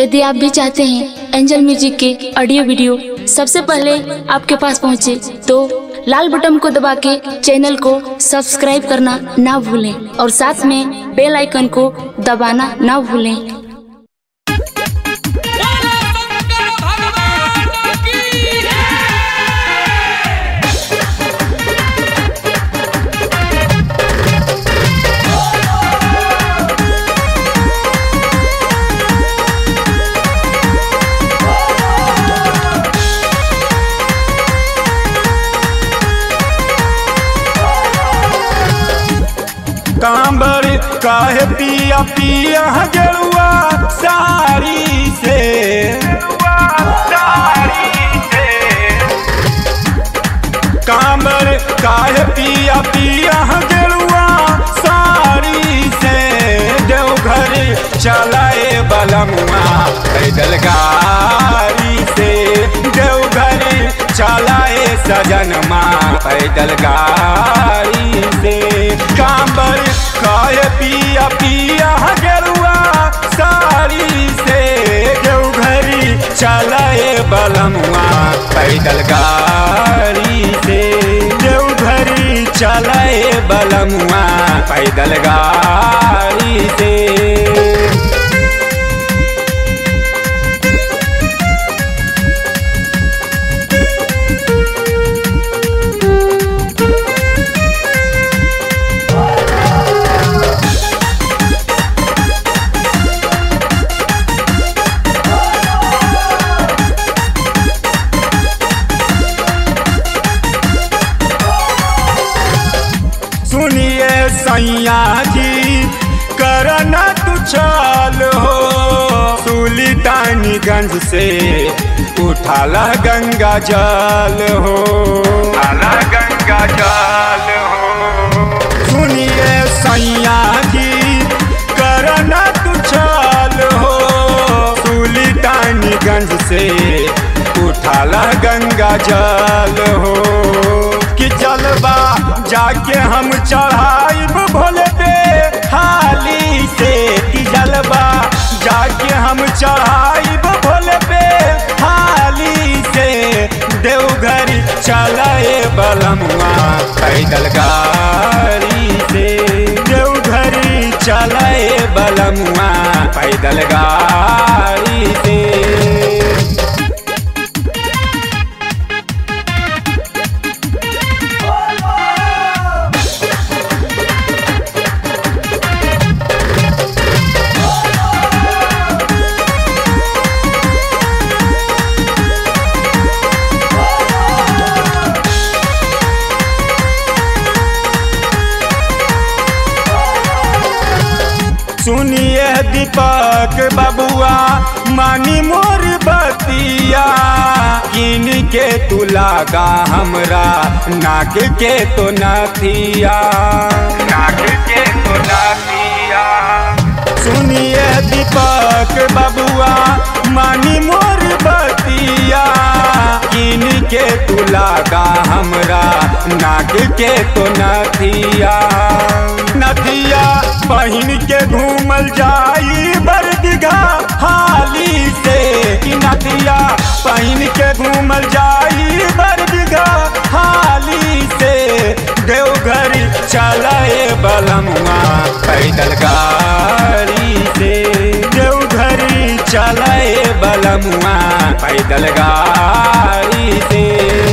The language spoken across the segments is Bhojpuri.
यदि आप भी चाहते हैं एंजल म्यूजिक के ऑडियो वीडियो सबसे पहले आपके पास पहुंचे तो लाल बटन को दबा के चैनल को सब्सक्राइब करना ना भूलें और साथ में बेल आइकन को दबाना ना भूलें बोलो शंकर भगवान की कांबर काहे पिया पिया गेरुआ साड़ी से कांबर काहे पिया पिया गेरुआ साड़ी से देवघर चलाए बलमुआ पैदल गाड़ी से देवघर चलाए सजनमा पैदल गाड़ी से कांबर काहे पिया पिया गेरुआ साड़ी से देवघरी चलाए बलमुआ पैदल गाड़ी से देवघरी चलाए बलमुआ पैदल गाड़ी से सुनिए सैया जी करना तू चाल हो सुल्तानीगंज से उठाला गंगा जल हो उठाला गंगा जल हो सुनिए सैया जी करना तू चाल हो सुल्तानीगंज से उठाला गंगा जल हो कि जलवा जाके हम चढ़ाइब भोले पे हाली से कि जलवा जाके हम चढ़ाइब भोले पे हाली से देवघर चलाए बलमुआ पैदल गाड़ी से देवघर चलाए बलमुआ पैदल गाड़ी से सुनिए दीपक बबुआ मानी मोर बतिया किन के तू लागा हमरा नाक के तो नथिया नाक के तो नथिया सुनिए दीपक बबुआ मानी मोर बतिया किन के तू लागा हमरा नाक के तो नथिया नथिया बहिन के घूमल जाई बरदिघा हाली से कि नदिया बहिन के घूमल जाई बरदिघा हाली से देवघर चलाए बलमुआ पैदल गाड़ी से देवघर चलाए बलमुआ पैदल गाड़ी से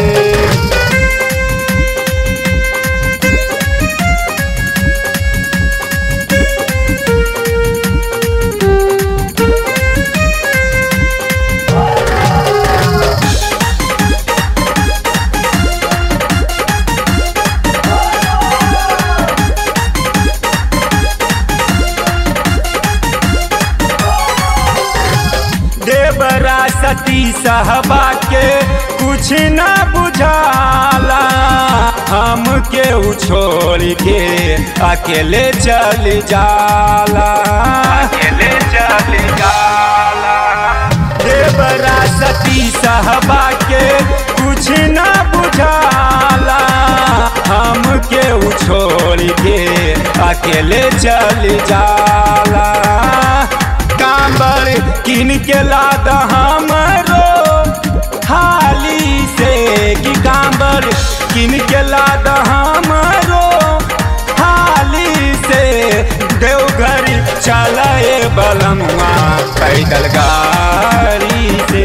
देवरा सती सहबा के कुछ न बुझाला हम के छोड़ के अकेले चल जाला अकेले चल जाला देवरा सती सहबा के कुछ न बुझाला हम के छोड़ के अकेले चल जाला कांबर किन के लाद हमरो हाली से कि कांबर किन के लाद हमरो हाली से देवघर चलाए बलमुआ पैदल गाड़ी से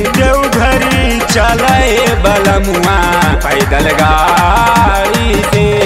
देवघर चलाए बलमुआ पैदल गाड़ी से